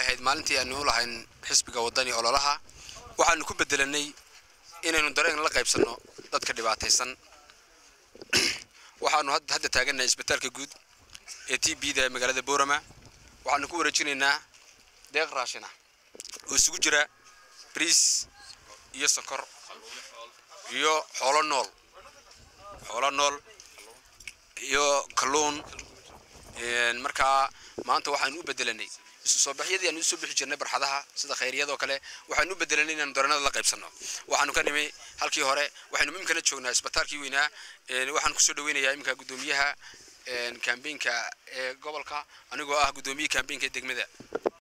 ahayd maalintii aanu lahayn xisbiga wadani ololaha waxaanu ku bedelanay inaynu dareen la qaybsanno dadka dhibaataysan waxaanu hadda taagannahay isbitaalka guud ee t b da magaalada boorama waxaanu ku wareejinaynaa deeq raashin ah oo isugu jira briis iyo sokor iyo xoolo nool xoolo nool iyo kalluun markaa maanta waxaanu u bedelanay isu soo baxyadii aanu usoo bixi jirnay barxadaha sida khayriyadoo kale waxaanu u bedelanay inaanu dareenada la qaybsanno waxaanu ka nimi halkii hore waxaynu imikana joognaa isbitaalkii weynaa waxaan kusoo dhaweynayaa iminka guddoomiyaha kambeynka ee gobolka anigoo ah guddoomiyihii kambeynka ee degmada